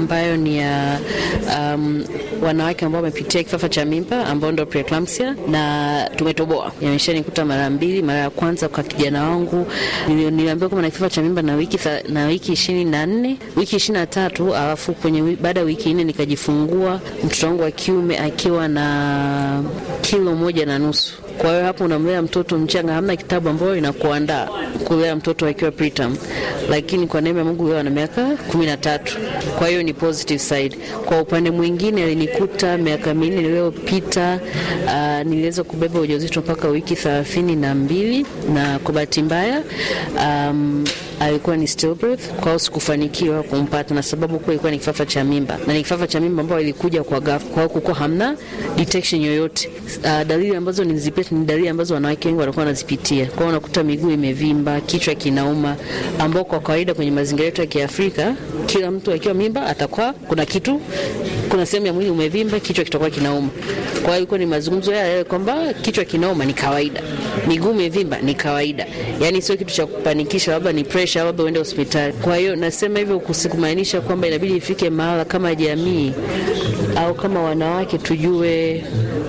ambayo ni ya um, wanawake ambao wamepitia kifafa cha mimba ambao ndo preeclampsia, na tumetoboa. Yameshanikuta mara mbili. Mara ya kwanza kwa kijana wangu nili- niliambiwa kama na kifafa cha mimba na wiki tha- na wiki ishirini na nne wiki ishirini na tatu alafu kwenye wi- baada ya wiki nne nikajifungua mtoto wangu wa kiume akiwa na kilo moja na nusu. Kwa hiyo hapo unamlea mtoto mchanga, hamna kitabu ambayo inakuandaa kulea mtoto akiwa preterm, lakini kwa neema ya Mungu leo ana miaka kumi na tatu. Kwa hiyo ni positive side. Kwa upande mwingine alinikuta miaka minne iliyopita, uh, niliweza kubeba ujauzito mpaka wiki thelathini na mbili na kwa bahati mbaya um, alikuwa ni stillbirth, kwa hiyo sikufanikiwa kumpata, na sababu kuwa ilikuwa ni kifafa cha mimba na ni kifafa cha mimba ambayo ilikuja kwa ghafla, kwa hiyo kukuwa hamna detection yoyote. Uh, dalili ambazo nilizipata ni dalili ambazo wanawake wengi wanakuwa wanazipitia. Kwa hiyo unakuta miguu imevimba, kichwa kinauma, ambao kwa kawaida kwenye mazingira yetu ya Kiafrika kila mtu akiwa mimba atakuwa kuna kitu, kuna sehemu ya mwili umevimba, kichwa kitakuwa kinauma. Kwa hiyo ilikuwa ni mazungumzo yale yale kwamba kichwa kinauma ni kawaida, miguu imevimba ni kawaida, yani sio kitu cha kupanikisha, labda ni pressure, labda uende hospitali. Kwa hiyo nasema hivyo kusikumaanisha kwamba inabidi ifike mahala kama jamii au kama wanawake tujue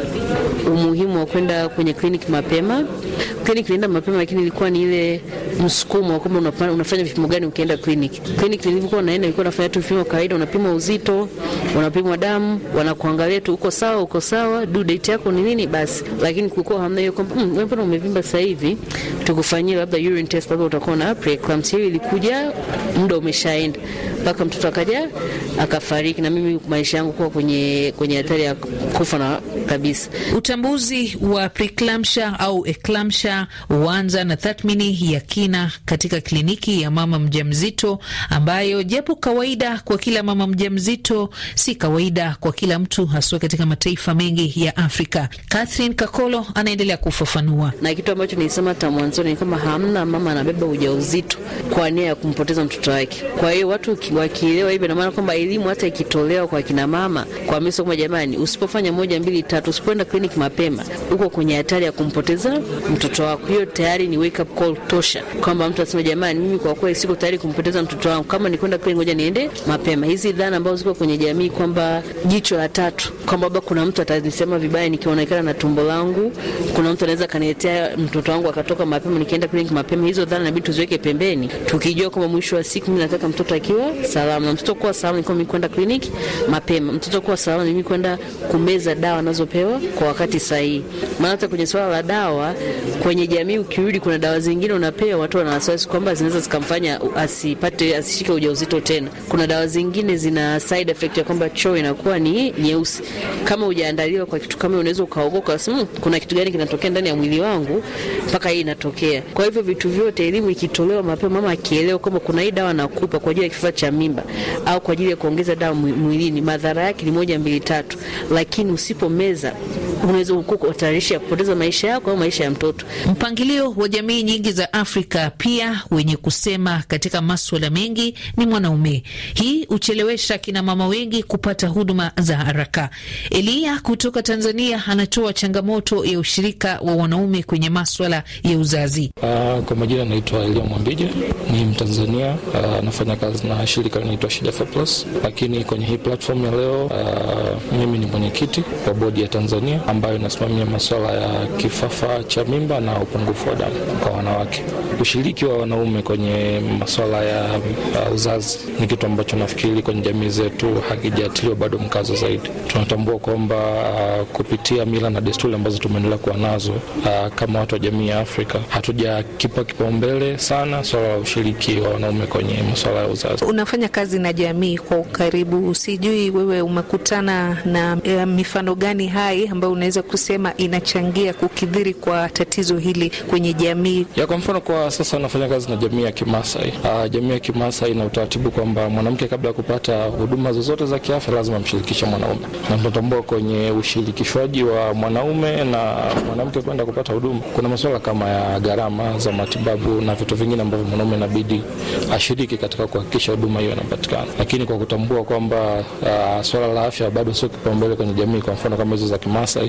umuhimu wa kwenda kwenye kliniki mapema. Kliniki nilienda mapema, lakini ilikuwa ni ile msukumo wa kwamba unapa- unafanya vipimo gani ukienda kliniki. Kliniki nilivyokuwa naenda, nilikuwa nafanya tu vipimo kawaida, unapima uzito, unapimwa damu, wanakuangalia tu uko sawa, uko sawa, due date yako ni nini, basi. Lakini kulikuwa hamna hiyo kwamba mm, wewe mbona umevimba sasa hivi, tukufanyie labda urine test, labda utakuwa na preeclampsia. Hiyo ilikuja muda umeshaenda, mpaka mtoto akaja akafariki, na mimi maisha yangu kuwa kwenye kwenye hatari ya kufa na kabisa. Utambuzi wa preeclampsia au eclampsia huanza na tathmini ya kina katika kliniki ya mama mjamzito, ambayo japo kawaida kwa kila mama mjamzito, si kawaida kwa kila mtu, haswa katika mataifa mengi ya Afrika. Catherine Kakolo anaendelea kufafanua. na kitu ambacho nilisema hata mwanzoni ni kama hamna mama anabeba ujauzito kwa nia ya kumpoteza mtoto wake. Kwa hiyo watu ki- wakielewa hivyo, ina maana kwamba elimu hata ikitolewa kwa kina mama kwa miso kwamba jamani, usipofanya moja mbili tatu, usipoenda kliniki mapema, uko kwenye hatari ya kumpoteza mtoto wako. Hiyo tayari ni wake up call tosha, kwamba mtu asema jamani, mimi kwa kweli siko tayari kumpoteza mtoto wangu, kama ni kwenda kliniki, ngoja niende mapema. Hizi dhana ambazo ziko kwenye jamii kwamba jicho la tatu, kwamba labda kuna mtu atanisema vibaya nikionekana na tumbo langu, kuna mtu anaweza kaniletea mtoto wangu akatoka mapema nikienda kliniki mapema. Hizo dhana inabidi tuziweke pembeni, tukijua kwamba mwisho wa siku mimi nataka mtoto akiwa salama, na mtoto kuwa salama ni kwamba mimi kwenda kliniki mapema, mtoto kuwa salama ni mimi kwenda kumeza dawa anazopewa kwa wakati sahihi. Maana hata kwenye swala la dawa kwenye jamii, ukirudi, kuna dawa zingine unapewa, watu wana wasiwasi kwamba zinaweza zikamfanya asipate asishike ujauzito tena. Kuna dawa zingine zina side effect ya kwamba choo inakuwa ni nyeusi. Kama hujaandaliwa kwa kitu kama, unaweza ukaogoka ukasema, "Hmm, kuna kitu gani kinatokea ndani ya mwili wangu mpaka hii inatokea. Kwa hivyo vitu vyote, elimu ikitolewa mapema, mama akielewa kwamba kuna hii dawa nakupa kwa ajili ya kifaa cha mimba au kwa ajili ya kuongeza dawa mwi- mwilini, madhara yake ni moja mbili tatu, lakini usipomeza unaweza kutatarisha kupoteza maisha yako au maisha ya mtoto. Mpangilio wa jamii nyingi za Afrika pia wenye kusema katika maswala mengi ni mwanaume. Hii huchelewesha kina mama wengi kupata huduma za haraka. Eliya kutoka Tanzania anatoa changamoto ya ushirika wa wanaume kwenye maswala ya uzazi. Uh, kwa majina naitwa Elia Mwambije, ni Mtanzania, uh, anafanya kazi na shirika linaitwa Shida for Plus, lakini kwenye hii platform ya leo uh, mimi ni mwenyekiti wa bodi ya Tanzania ambayo inasimamia masuala ya kifafa cha mimba na upungufu wa damu kwa wanawake. Ushiriki wa wanaume kwenye masuala ya uh, uzazi ni kitu ambacho nafikiri kwenye jamii zetu hakijatiliwa bado mkazo zaidi. Tunatambua kwamba uh, kupitia mila na desturi ambazo tumeendelea kuwa nazo uh, kama watu wa jamii ya Afrika hatujakipa kipaumbele sana swala la ushiriki wa wanaume kwenye masuala ya uzazi. Unafanya kazi na jamii kwa ukaribu, sijui wewe umekutana na e, mifano gani hai ambayo unaweza kusema inachangia kukidhiri kwa tatizo hili kwenye jamii? ya kwa mfano kwa sasa nafanya kazi na jamii ya Kimasai. Uh, jamii ya Kimasai ina utaratibu kwamba mwanamke kabla ya kupata huduma zozote za kiafya lazima amshirikishe mwanaume, na tunatambua kwenye ushirikishwaji wa mwanaume na mwanamke kwenda kupata huduma kuna masuala kama ya gharama za matibabu na vitu vingine ambavyo mwanaume inabidi ashiriki katika kuhakikisha huduma hiyo inapatikana, lakini kwa kutambua kwamba uh, swala la afya bado sio kipaumbele kwenye jamii, kwa mfano kama hizo za Kimasai,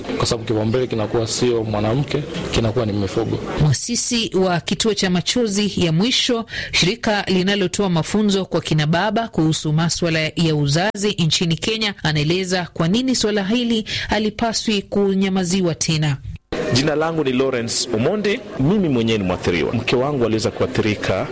kwa sababu kipaumbele kinakuwa sio mwanamke, kinakuwa ni mifugo. Mwasisi wa kituo cha Machozi ya Mwisho, shirika linalotoa mafunzo kwa kina baba kuhusu maswala ya uzazi nchini Kenya, anaeleza kwa nini swala hili halipaswi kunyamaziwa tena. Jina langu ni Lawrence Omondi. Mimi mwenyewe ni mwathiriwa. Mke wangu aliweza kuathirika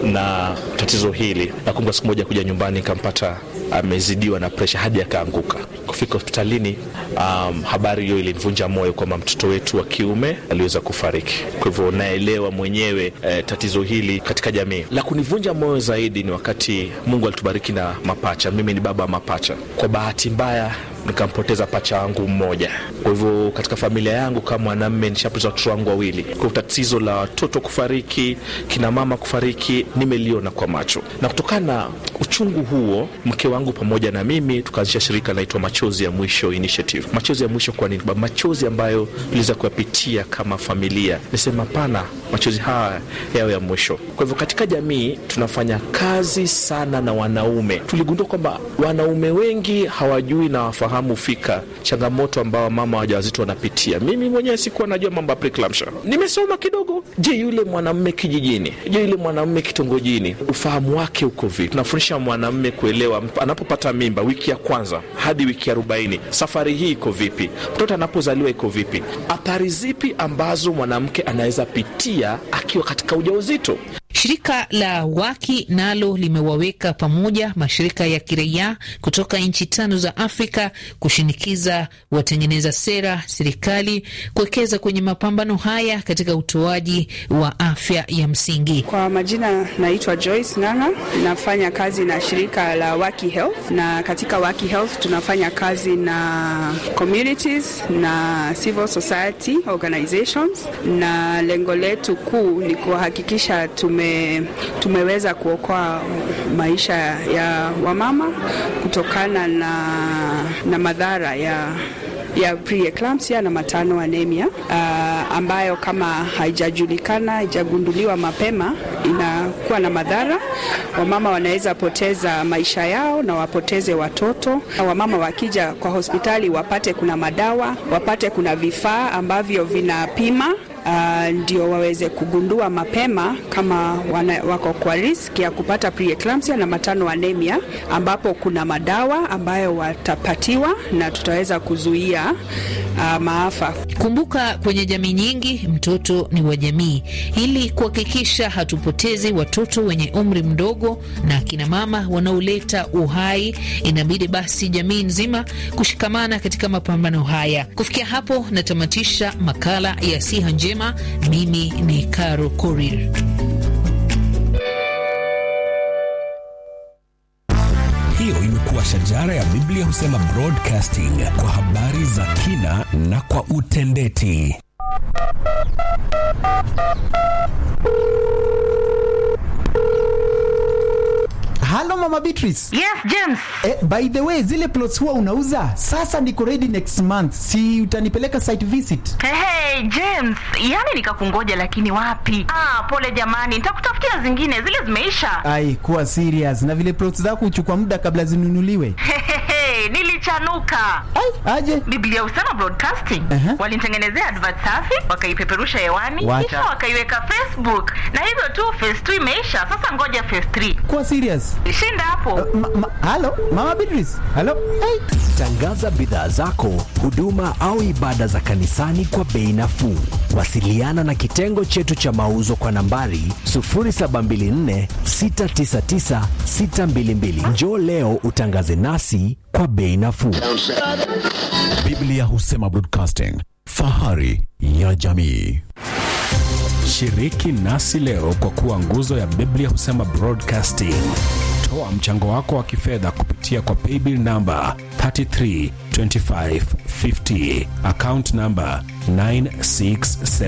na tatizo hili. Nakumbuka siku moja kuja nyumbani nikampata amezidiwa na presha hadi akaanguka. Kufika hospitalini, um, habari hiyo ilinivunja moyo kwamba mtoto wetu wa kiume aliweza kufariki. Kwa hivyo naelewa mwenyewe eh, tatizo hili katika jamii. La kunivunja moyo zaidi ni wakati Mungu alitubariki na mapacha. Mimi ni baba wa mapacha. Kwa bahati mbaya nikampoteza pacha wangu mmoja. Kwa hivyo katika familia yangu kama mwanamme nishapoteza watoto wangu wawili. Kwa tatizo la watoto kufariki, kina mama kufariki, nimeliona kwa macho, na kutokana na uchungu huo, mke wangu pamoja na mimi tukaanzisha shirika linaitwa Machozi ya Mwisho Initiative. Machozi ya mwisho kwa nini? Machozi ambayo tuliweza kuyapitia kama familia, nisema pana, machozi haya yao ya mwisho. Kwa hivyo katika jamii tunafanya kazi sana na wanaume. Tuligundua kwamba wanaume wengi hawajui na wafahamu fika changamoto ambao mama wajawazito wanapitia. Mimi mwenyewe sikuwa najua mambo ya preeclampsia, nimesoma kidogo. Je, yule mwanamume kijijini, je, yule mwanamume kitongojini, ufahamu wake uko vipi? Tunafundisha mwanamume kuelewa anapopata mimba wiki ya kwanza hadi wiki arobaini, safari hii iko vipi? Mtoto anapozaliwa iko vipi? Athari zipi ambazo mwanamke anaweza pitia akiwa katika ujauzito? Shirika la Waki nalo limewaweka pamoja mashirika ya kiraia kutoka nchi tano za Afrika kushinikiza watengeneza sera, serikali kuwekeza kwenye mapambano haya katika utoaji wa afya ya msingi. Kwa majina, naitwa Joyce Ng'ang'a, nafanya kazi na shirika la Waki Health, na katika Waki Health tunafanya kazi na communities na civil society organizations, na lengo letu kuu ni kuhakikisha tume, tumeweza kuokoa maisha ya wamama kutokana na, na madhara ya ya preeclampsia na matano anemia uh, ambayo kama haijajulikana haijagunduliwa mapema inakuwa na madhara. Wamama wanaweza poteza maisha yao na wapoteze watoto. Wamama wakija kwa hospitali wapate kuna madawa, wapate kuna vifaa ambavyo vinapima Uh, ndio waweze kugundua mapema kama wana, wako kwa risk ya kupata preeclampsia na matano anemia, ambapo kuna madawa ambayo watapatiwa na tutaweza kuzuia uh, maafa. Kumbuka, kwenye jamii nyingi mtoto ni wa jamii. Ili kuhakikisha hatupotezi watoto wenye umri mdogo na akina mama wanaoleta uhai, inabidi basi jamii nzima kushikamana katika mapambano haya. Kufikia hapo, natamatisha makala ya Siha Njema. Mimi ni Caro Korir. Hiyo imekuwa shajara ya Biblia husema broadcasting kwa habari za kina na kwa utendeti. Halo Mama Beatrice. Yes, James. Eh, by the way, zile plots huwa unauza? Sasa niko ready next month. Si utanipeleka site visit? Hey, hey, James, yani nikakungoja lakini wapi? Ah, pole jamani, nitakutafutia zingine, zile zimeisha. Ai, kuwa serious. Na vile plots zako huchukua muda kabla zinunuliwe. Hehehe, nilichanuka. Ai, aje. Biblia husema broadcasting. Uh-huh. Walinitengenezea advert safi, wakaipeperusha hewani, Wacha. kisha wakaiweka Facebook. Na hivyo tu phase 2 imeisha. Sasa ngoja phase 3. Kuwa serious. Shinda hapo. Ma, ma, halo Mama Beatrice. Halo. Ai. Tangaza bidhaa zako, huduma au ibada za kanisani kwa bei nafuu. Wasiliana na kitengo chetu cha mauzo kwa nambari 0724 699 622. Njoo leo utangaze nasi kwa bei nafuu. Biblia husema broadcasting, fahari ya jamii. Shiriki nasi leo kwa kuwa nguzo ya Biblia husema broadcasting. Toa mchango wako wa kifedha kupitia kwa paybill namba 332550 account namba 967